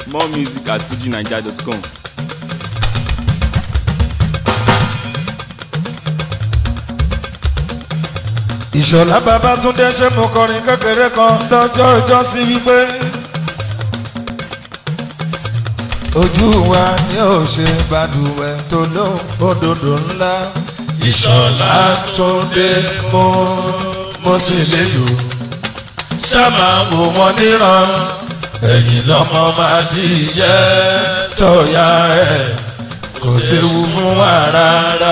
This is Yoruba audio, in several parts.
more music at fujinaija.com. ìṣọ̀lá babátúndé ṣe mo kọrin kékeré kan lọ́jọ́ ọjọ́ sí wípé ojú wa ni ó ṣe balùwẹ̀ tó lóhùn òdòdó ńlá ìṣọ̀lá túndé mo mo sì lè lò ṣáàmà wò wọ́n níran ẹ̀yìn lọ́mọ máa dìyẹ tọ́ya ẹ̀ kò séwu fún wa rárá.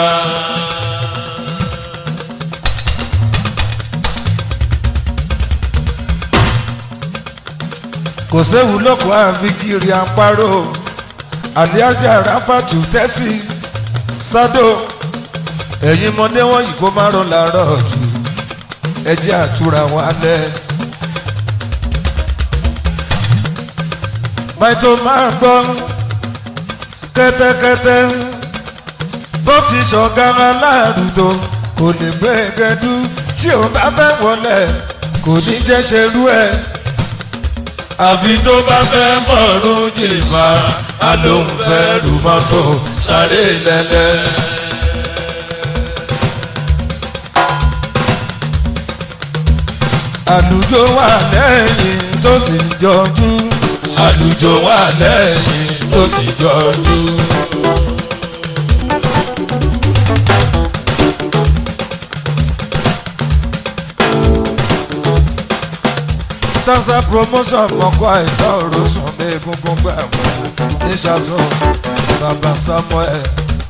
kò séwu lóko àfikiri àparò àlíájà ráfàtú tẹ́sí sádò ẹ̀yin mọ́dé wọ̀nyí kó má rọ làárọ̀ jù ẹjẹ́ àtúra wálẹ̀. bàtò máa gbọ́ kẹ́tẹ́kẹ́tẹ́ bó ti ṣọ̀gára láàrúdò kò lè gbé gẹ́dú tí ò bá fẹ́ wọlé kò ní jẹ́ ṣerú ẹ̀ àfi tó bá fẹ́ bọ̀rún jìbá a ló ń fẹ́ rú mọ́tò sáré lẹ́lẹ́. àlùjọ wà lẹ́yìn tó sì jọjú. àlùjọ wà lẹ́yìn tó sì jọjú. stanza promotion mọ̀kọ́ àìtọ́ òrosùn mi egungun gbà wọ́n ní ṣàṣọ bàbá samuel.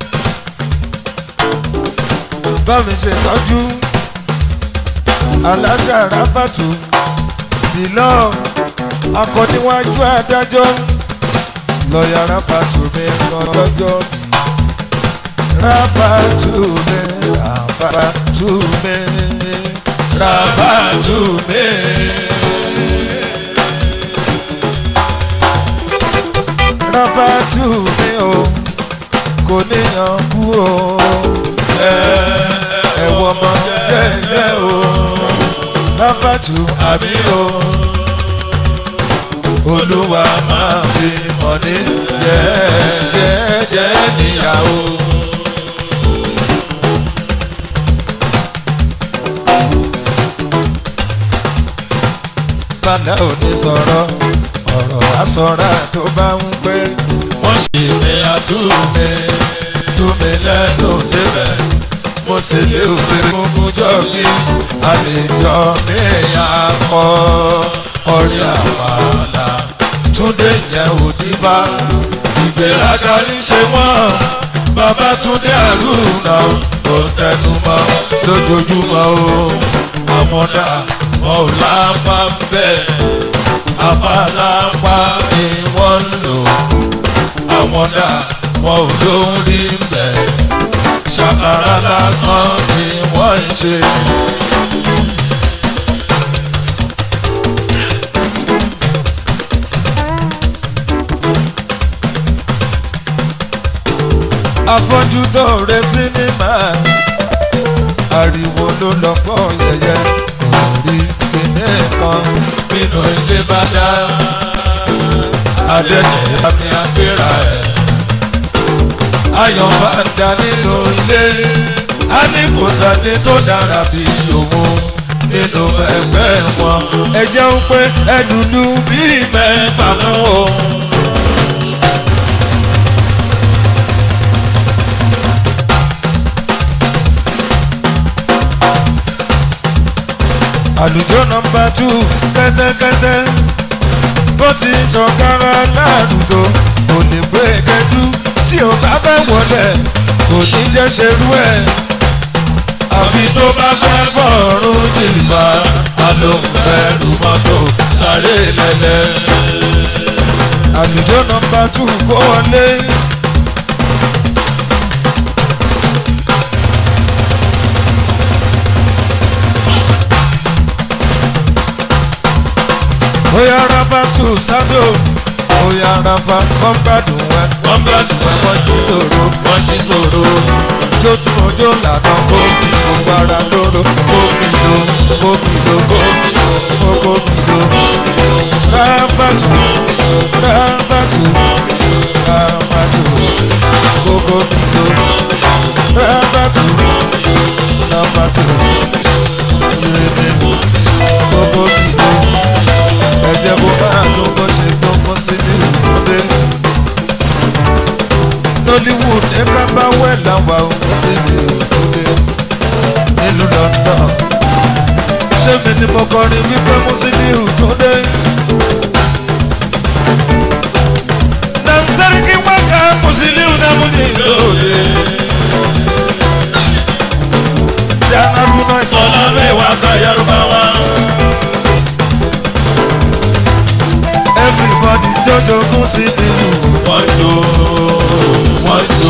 bámi ṣe tọ́jú alájà ráfàtú ìlọ akọniwájú adájọ́ lọ́ọ̀yà ráfàtú mi lọ lọ́jọ́ bí ráfàtú mi ráfàtú mi ráfàtú mi. rábàtú mi o kò níyàn kú o ẹ̀wọ̀n ọmọ jẹ́jẹ́ o rábàtú àmì o olúwa máa fi mọ̀ ní jẹ́jẹ́ níyàwó. bàdá ò ní sọ̀rọ̀ ọ̀rọ̀ asọ̀ra tó bá ń pẹ́. wọ́n ṣì ní àtúnmí túnmí lẹ́nu débẹ̀. mo sì lé òwe gbogbo jọ mi àlejò mi akọ orí àpàlà. túndé yẹn ò díbà ìgbéraga ní ṣe wọ́n bàbá túndé àrùnà kò tẹnu mọ́ lójoojúmọ́ o àwọn dà wọn ò lápá bẹ́ẹ̀ apalapa ni wọ́n ń lò àwọn dà wọn ò lórí mbẹ̀ ṣàkàrà lásán ni wọ́n ń ṣe. afọ́jú tó rẹ sinimá ariwo ló lọ́pọ̀ yẹyẹ kò rí kíní kan nínú ilé bá dá adẹ́tẹ̀ àmì àgbéra ẹ̀ ayọ̀ bá dá nínú ilé a ní kò sáré tó dára bí òun nínú ẹgbẹ́ wọn ẹ jẹun pé ẹdùnú bíi mẹ́fà fún òun. àlùjọ nọmba tù kẹ́tẹ́kẹ́tẹ́ bó ti ṣọ̀kára láàrúdò kò lè gbé gẹ́dú tí ò bá fẹ́ wọlé kò ní jẹ́ ṣerú ẹ̀. àfi tó bá fẹ́ bọ̀rùn jìbá a ló ń fẹ́rù mọ́tò sáré lẹ́lẹ́. àlùjọ nọmba tù kó wọlé. bóyá rábà tù sábò bóyá rábà wọ́n gbádùn ẹ wọ́n gbádùn ẹ wọ́n jí sòro wọ́n jí sòro jó tí mo jó lànà kó fi gbogbo ara lóró kó fi lo kó fi lo kó fi lo kó kó fi lo rábà tù rábà tù wẹ̀ làwà ò sí mi ò dúdé nílùú london ṣé mi ni mo kọrin wípé mo sì ní ìdúdé. nansariki waka musiliu namudi lóde. janaru náà sọlá mẹ́wàá ká yarubawa. everybody jọjọ kún sí ìlú. wọ́n jó wọ́n jó.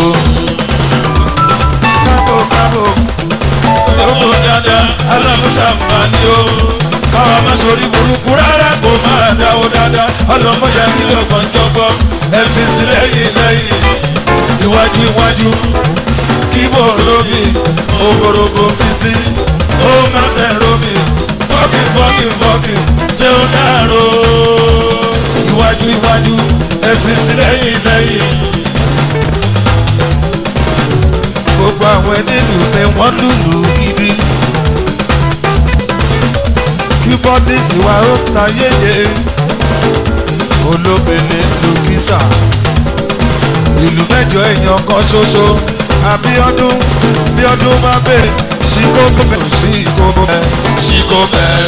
kábò kábò yóò dáadáa alámúṣàmbá ni ó. káwa má sori burúkú rárá kó máa dáwó dáadáa ọlọmọdé nílò gbọ̀njọ́gbọ́ ẹ fi sí lẹ́yìn lẹ́yìn iwájú iwájú kíbò rómi ògbòrògbò fi sí ó mẹsẹ̀ rómi fọ́kì fọ́kì fọ́kì ṣé ó dàrú iwájú iwájú ẹ fi sí lẹ́yìn lẹ́yìn. gbogbo àwọn ẹnìlú ni wọ́n lùlù gidi kí bọ́dísì wa ó ta yéye olóbele lùkísà ìlú mẹ́jọ èèyàn kan ṣoṣo àbíọ́dún bíọ́dún máa bèrè ṣíkó bẹ́ẹ̀ ṣíkó bẹ́ẹ̀ ṣíkó bẹ́ẹ̀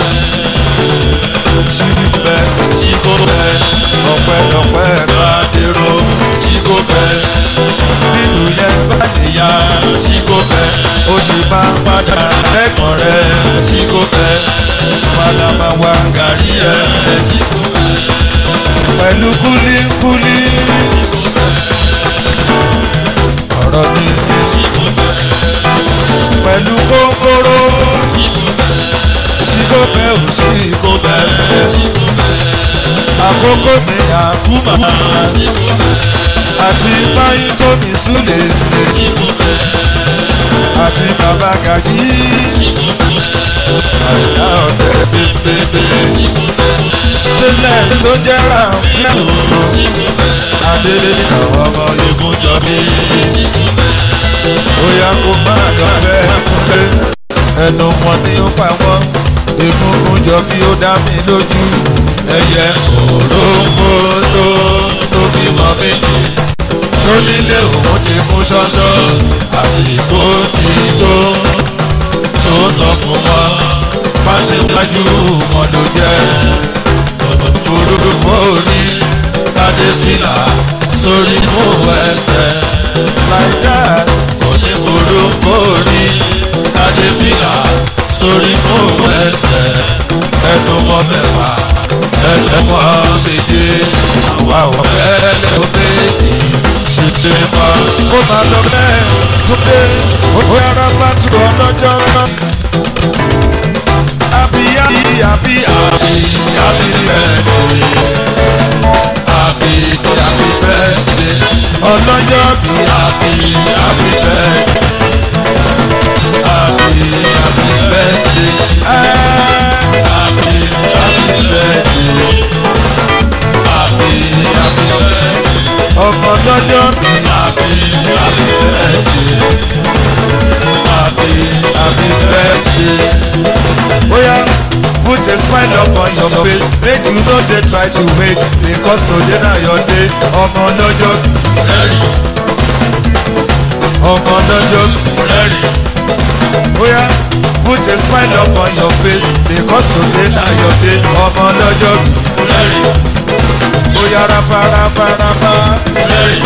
ṣíkó bẹ́ẹ̀ ṣíkó bẹ́ẹ̀ ọ̀pẹ́ ọ̀pẹ́ bá dèrò ṣíkó bẹ́ẹ̀ nínú yẹn bá nìyá ṣíkó bẹ́ẹ̀ ó sì bá padà lẹ́kàn rẹ̀ ṣíkó bẹ́ẹ̀ padà máa wá gàrí ẹ̀ ṣíkó bẹ́ẹ̀ pẹ̀lú kúlíkúlí ṣíkó ọ̀rọ̀ mi ní ṣíkò pẹ̀lú kókóró ṣíkò bẹ́ẹ̀ ò ṣíkò bẹ́ẹ̀ àkókò mi àkúmà àti báyìí tómi súlẹ̀ àti bàbá gàjí àyà ọ̀dẹ̀ bẹ́ẹ̀ sílẹ̀ tó jẹ́ ràǹfẹ́ adélé àwọn ọmọ igun jọ mí. Bóyá kó máa dán bẹ́ẹ̀ túnlé. Ẹnu wọn ni ó pa wọ́n. Egungun jọ bí ó dá mi lójú. Ẹyẹ òróǹfó tó tó bímọ méjì. Tó nílé òun ti kú ṣọ́ṣọ́. Àsìkò ti tó tó sọ fún wọn. Má ṣe wájú wọn ló jẹ́. Òróró fóònù kádé fìlà sórí mú ẹsẹ̀. Láìdá onígbòrò fòrí kádé fìlà sórí mú ẹsẹ̀. Ẹnu mọ́ mẹ́fà ẹnu mọ́ méje àwa ò fẹ́lẹ́ ó méjì ṣèṣe mọ́. Ó máa lọ bẹ́ẹ̀ tó dé ó yára bá tu ọlọ́jọ́ náà. Àbí àbí àbí àbí àbí rẹ̀ lè happy happy birthday ọlọ́jọ́ bí happy happy birthday happy happy birthday happy happy birthday happy happy birthday ọmọ lọ́jọ́ bí happy happy birthday happy happy birthday. Oya. Put a smile up on your face Make you no dey try to wait Because today na your day Ọmọ lọ́jọ́ rẹ́rì Ọmọ lọ́jọ́ rẹ́rì Oya put a smile up on your face Because today na your day Ọmọ lọ́jọ́ rẹ́rì Oya rafa rafa rafa rẹ́rì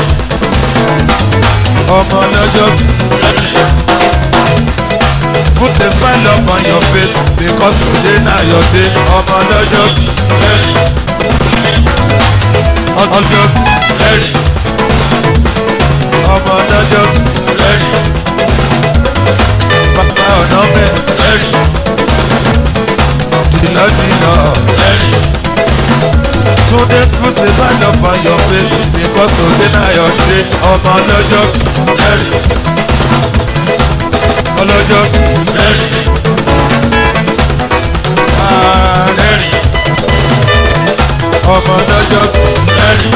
Ọmọ lọ́jọ́ rẹ́rì. Put a smile up on your face because today na your day. Ọmọ lọ́jọ́ rẹ́rìn. Ọjọ́ rẹ́rìn. Ọmọ lọ́jọ́ rẹ́rìn. Bàbá ọ̀nà mẹ́ rẹ́rìn. Dìlọ́dìlọ́ rẹ́rìn. Túndé put a smile up on your face because today na your day. Ọmọ lọ́jọ́ rẹ́rìn ọlọ́jọ́ rẹ́rìn rẹ́rìn ọmọ ọlọ́jọ́ rẹ́rìn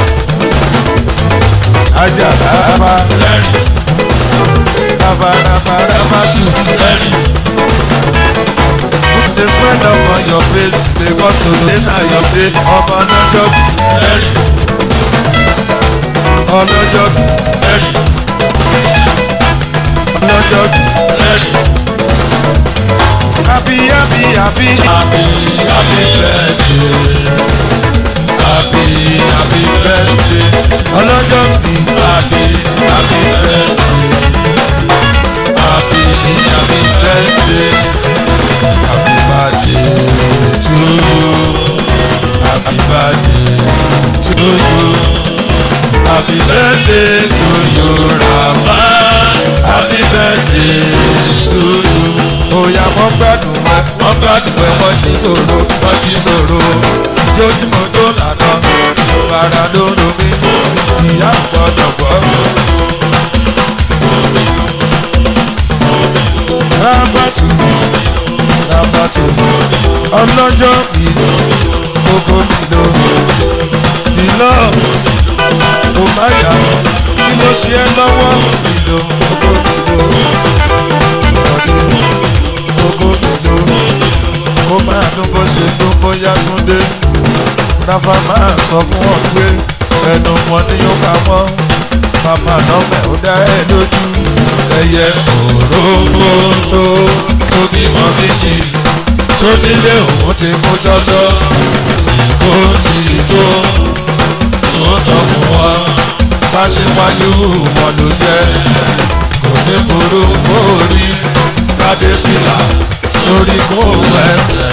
ajá ráfa rẹ́rìn ráfa ráfa ráfa tù rẹ́rìn. Put a smile up on your face because today na your day ọmọ ọlọ́jọ́ rẹ́rìn ọlọ́jọ́ rẹ́rìn ọlọ́jọ́ rẹ́rìn àbí àbí àbí happy happy birthday happy happy birthday ọlọ́jọ́ bí happy happy birthday happy happy birthday happy birthday to you happy birthday to you happy birthday to you Rafa happy birthday to you. òyà mọ́ gbádùn ẹ wọ́n gbádùn ẹ̀ wọ́n ní sòro wọ́n ti sọ̀rọ̀ ijó tí mo jó lànà bàrà lóru mi ìyá gbọ́dọ̀ gbọ́. rábàtú rábàtú ọlọ́jọ́ bí kókó nílò nílò kò má yà kí ló ṣe é lọ́wọ́ nílò kókó nílò kókó nílò kó máa dún bó ṣe dún bóyá tún dé rafa máa sọ fún wọn pé ẹnu wọn ni yóò pa wọn màmá nọmẹ ó dá ẹ lójú ẹyẹ òróǹbó tó tó bímọ méjì tó nílé òun ti mú jọjọ sìnkó ti tó tó sọ fún wọn bá ṣe wájú wọn ló jẹ kò ní burú kórí kádé fìlà sórí kó ẹsẹ̀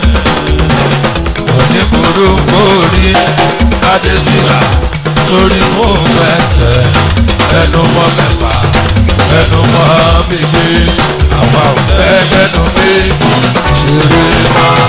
kò ní burú kórí kádé fìlà sórí kó ẹsẹ̀ ẹnu mọ́ mẹ́fà ẹnu mọ́ méje àwa ò fẹ́ lẹ́nu méjì ṣeré máa.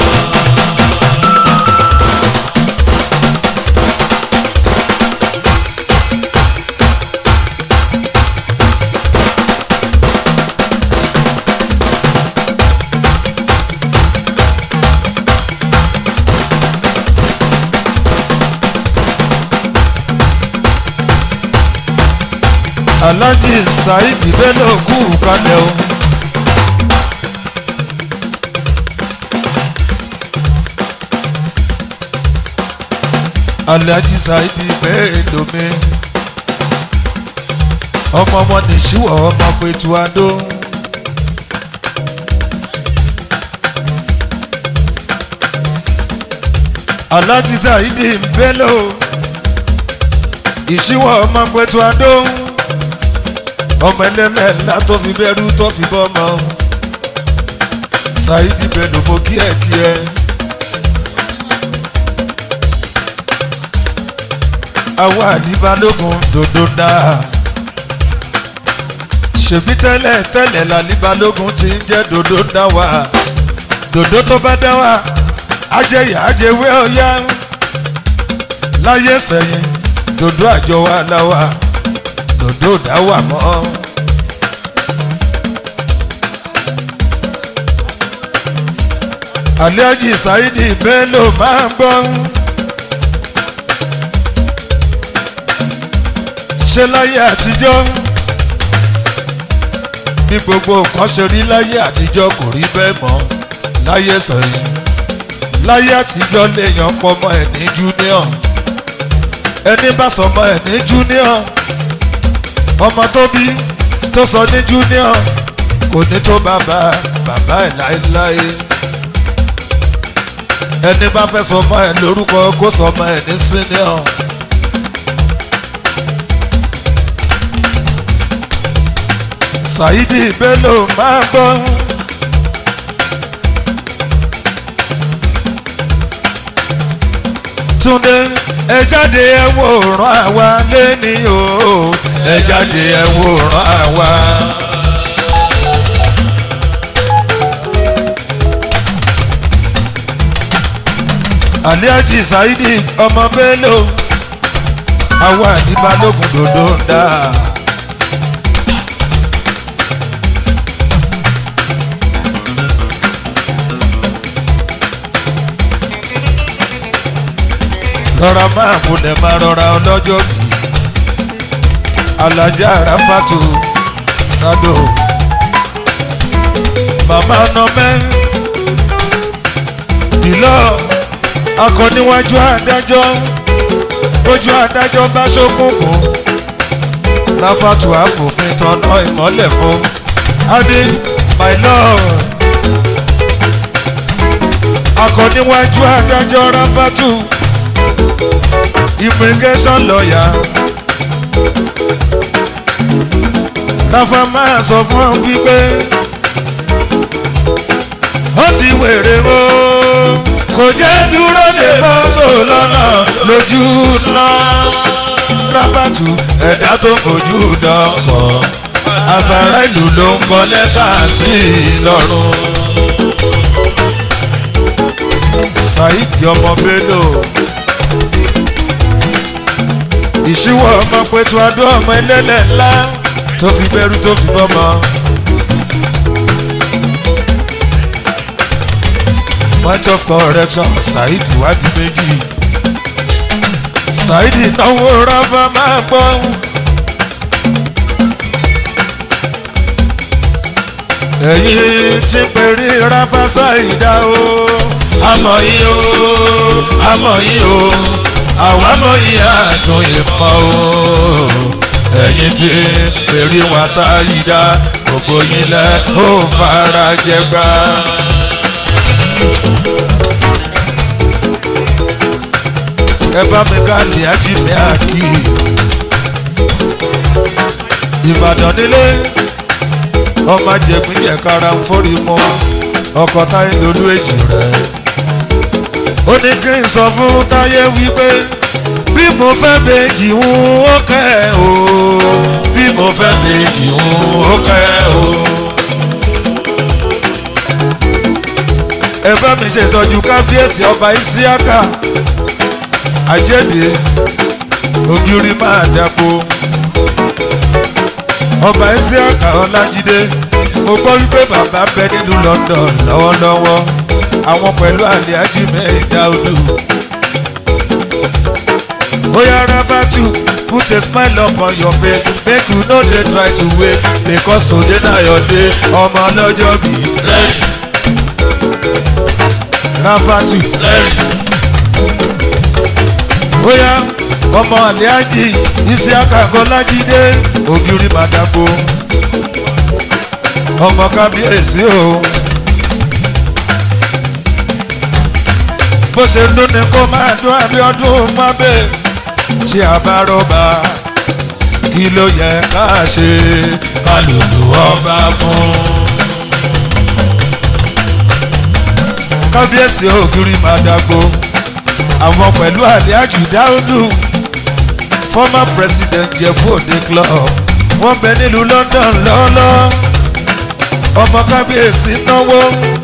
alhaji saheed bello kú kalẹ̀ o. alhaji saheed bello mi ọmọ ọmọ nìṣíwọ̀ ọmọ pẹ̀tù adó. alhaji saheed bello ìṣíwọ̀ ọmọ pẹ̀tù adó ọmọ ẹlẹ́lẹ̀ ńlá tó fi bẹ́rù tó fi bọ́mọ ṣáídì bẹ́ẹ̀ mo kí ẹ kí ẹ. àwa àlíbalógun dòdò náà ṣèbí tẹ́lẹ̀ tẹ́lẹ̀ làlíbalógun ti ń jẹ́ dòdò náà wá dòdò tó bá dá wá ajẹyà ajẹwé ọ̀yá láyé sẹ́yìn dòdò àjọ wa láwa dòdò dá wà mọ́. Alhaji Saidi Bello máa ń gbọ́. Ṣé láyé àtijọ́? Bí gbogbo nǹkan ṣe rí láyé àtijọ́ kò rí bẹ́ẹ̀ mọ́ láyé sẹ́yìn. Láyé àtijọ́ lèèyàn pọmọ ẹ̀ ní júníọ̀. Ẹni bá sọmọ ẹ̀ ní júníọ̀ ọmọ tó bí tó sọ ní junior kò ní tó bàbá bàbá ẹ̀ láéláé ẹni bá fẹ́ sọmọ ẹ̀ lórúkọ kó sọmọ ẹ̀ ní senior. Saidi Bello máa gbọ́. Túndé ẹ jáde ẹ wòran àwa lẹ́ni o ẹ jáde ẹ wòran àwa. Alhaji Saidi ọmọ Bello àwa ní balógun dòdò ń dà. rọra máa múlẹ̀ máa rọra ọlọ́jọ́ bí alájà ráfàtò sádò màmá nọmẹ́ dìlọ́ akọniwájú adájọ́ ojú adájọ́ bá ṣókùnkùn ráfàtú àfòfin tọ́nà ìmọ́lẹ̀ fún adi my lord akọniwájú adájọ́ ráfàtú immigration lawyer ráfà máa sọ fún ọ wípé ó ti wèrè o kò jẹ́ dúró de mọ́tò lọ́nà lójú náà rábàtú ẹ̀dá tó fojú dọ́kọ̀ àṣàrà ìlú ló ń kọ lẹ́tà sí i lọ́rùn. saheed ọmọ bello ìṣíwọ̀ ọmọ pẹ̀tù adó ọmọ ẹlẹ́lẹ̀ ńlá tó fi bẹ́rù tó fi bọ́mọ. point of correction saheed wádìí méjì saheed náwó rábà máa gbọ́. ẹ̀yin tí pèrè rábà ṣàìdá o àmọ̀ yìí o àmọ̀ yìí o àwa mọ̀ yìí àtúnyè mọ́ o ẹ̀yin tí pèrè wá ṣàìdá gbogbo yín lẹ́ ó fara jẹ gbà. ẹ bá mi ká ní ajínigbé àkì ìbàdàn nílé ọmọ jẹgbìnjẹ kára ń forí mọ ọkọ táyé lolú èjì rẹ ó ní kí n sọ fún táyé wípé bí mo fẹ́ méjì ń ó kẹ́ o bí mo fẹ́ méjì ń ó kẹ́ o. ẹ bá mi ṣètọ́jú kábíyèsí ọba isiaka àjẹ́dẹ́ ògiri máa dàpọ̀ ọba isiaka ọlájídé mo gbọ́ wípé bàbá bẹ nílùú london lọ́wọ́lọ́wọ́ àwọn pẹ̀lú àlẹ́ ajímẹ̀ dáúdù oya rabatu put a smile upon your face make you no dey try to wait because today na your day ọmọ ọlọ́jọ́ bí rẹ́rìn rabatu rẹ́rìn bóyá ọmọ àlẹ́ájì isiaka bọ́lájídé ògiri màdàgbò ọmọ kábíyèsí o bó ṣe dún ni kó máa dún abiodun mábẹ tí a bá rọba kí ló yẹ ká ṣe ká lùlù ọba fún. kábíyèsí ògiri màdàgbò àwọn pẹ̀lú àlíájù dáúdù former president jẹ̀bú òde club wọ́n bẹ nílùú london lọ́ọ́lọ́ ọmọ kábíyèsí náwó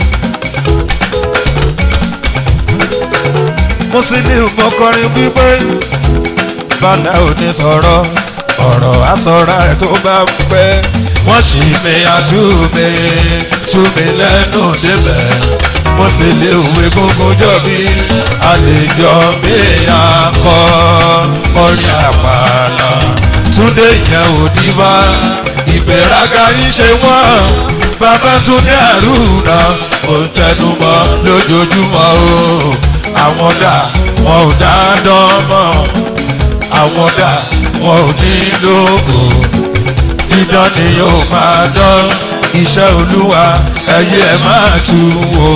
musiliu mọkọrin wípé bàlá òní sọ̀rọ̀ ọ̀rọ̀ àsọ̀rọ̀ ẹ̀ tó bá pẹ́ wọ́n sì mi àtúmi túmi lẹ́nu débẹ̀ mo sì lè òwe gbogbo jọ bí àlejò mi akọ orin àpàlà túndé yẹn ò díbà ìgbéraga yín ṣe wọ́n bàbá túndé àrùnà ò tẹnumọ́ lójoojúmọ́ o àwọn dà wọn ò dá dánmọ́ àwọn dà wọn ò ní lóko dídán ni yóò máa dán iṣẹ́ olúwa ẹ̀yẹ ẹ̀ máa tu wo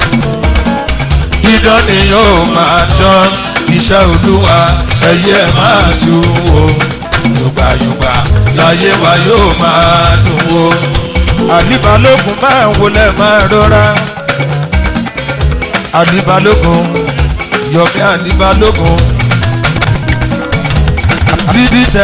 dídán ni yóò máa dán iṣẹ́ olúwa ẹ̀yẹ ẹ̀ máa tu wo yùgbàyùgbà láyé wa yóò máa dùn wo àlìbalógun máa wọlé máa rọra àlìbalógun yọ̀mí àlìbalógun bíbí tẹ.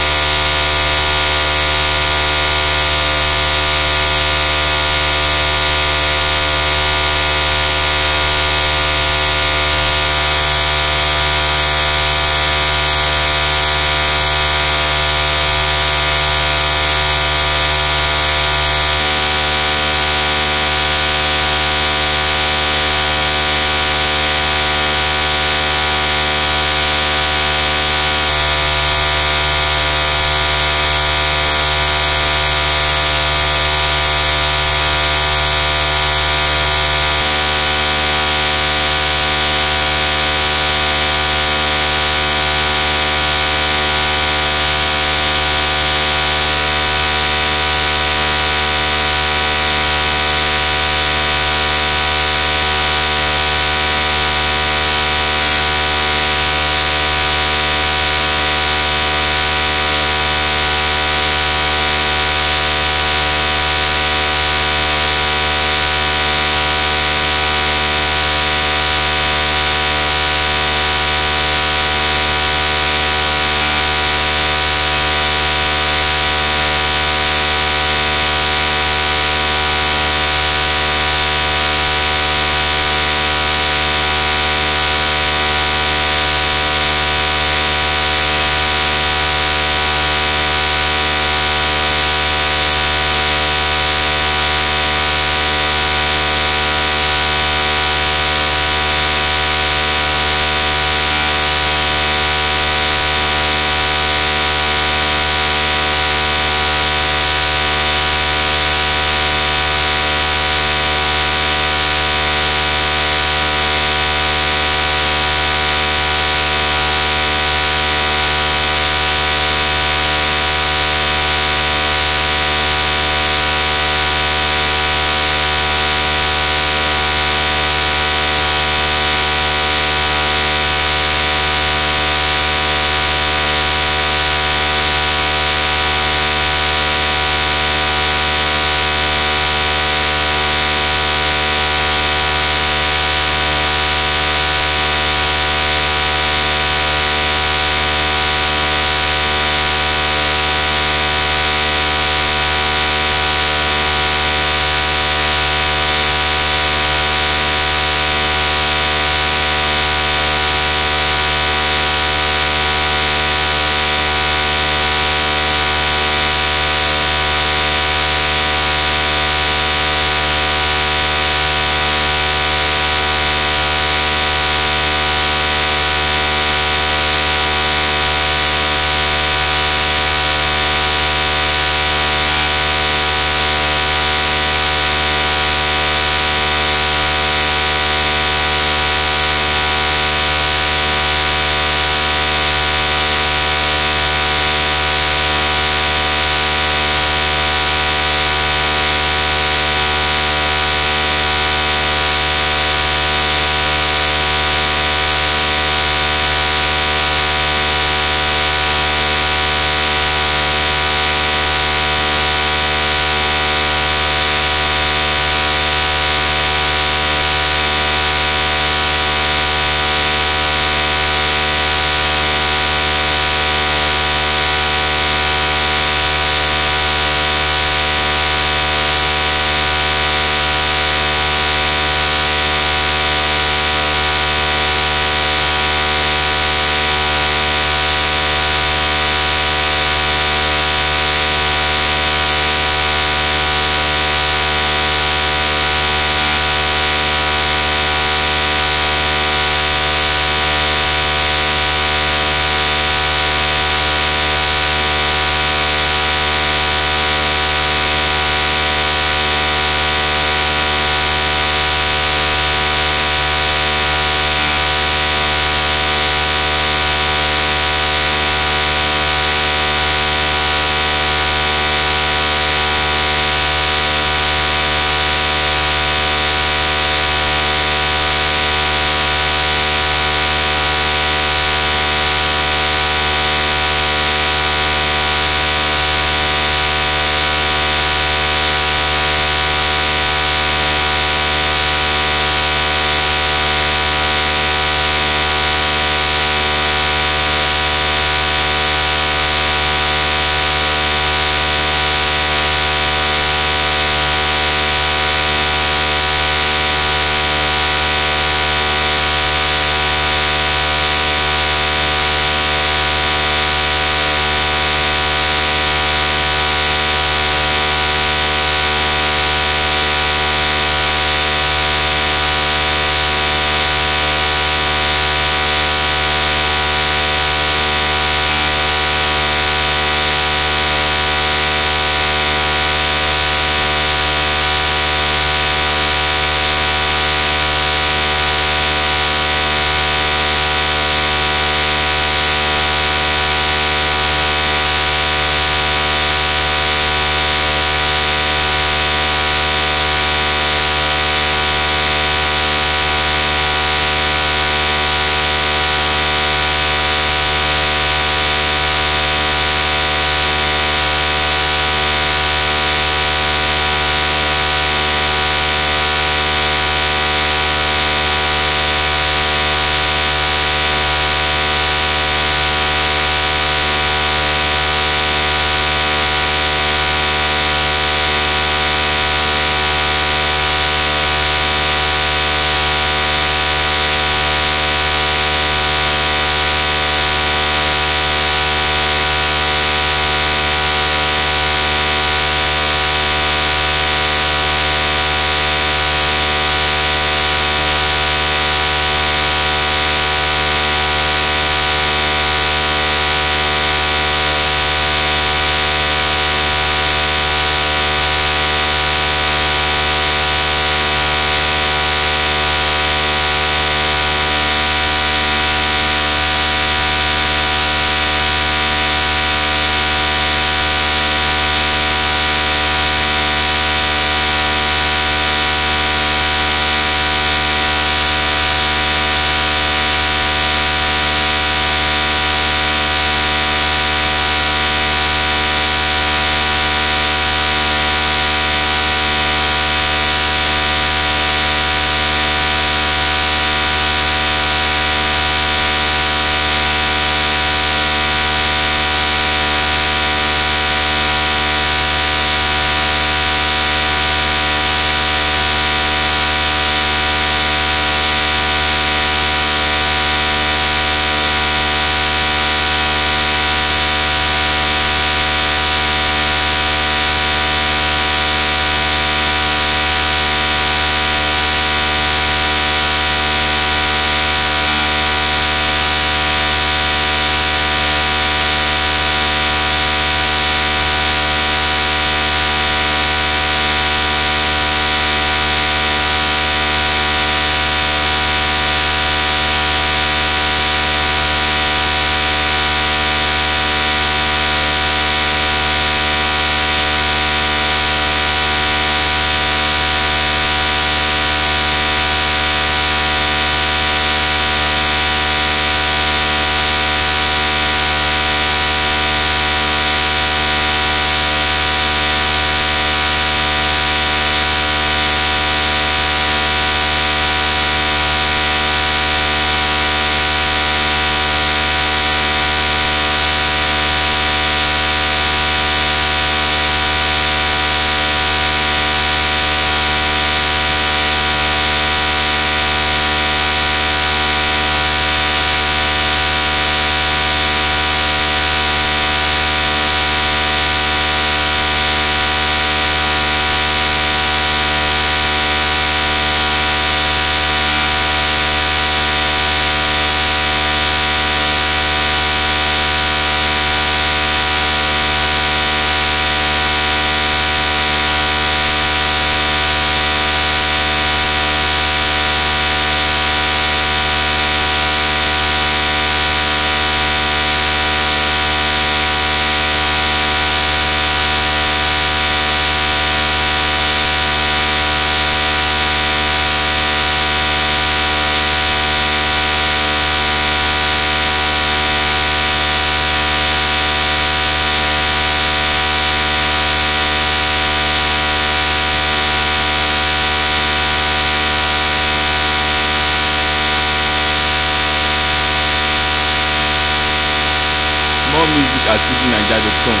music at fujinaija.com.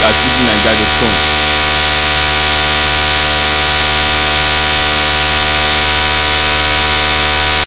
sí nàìjíríà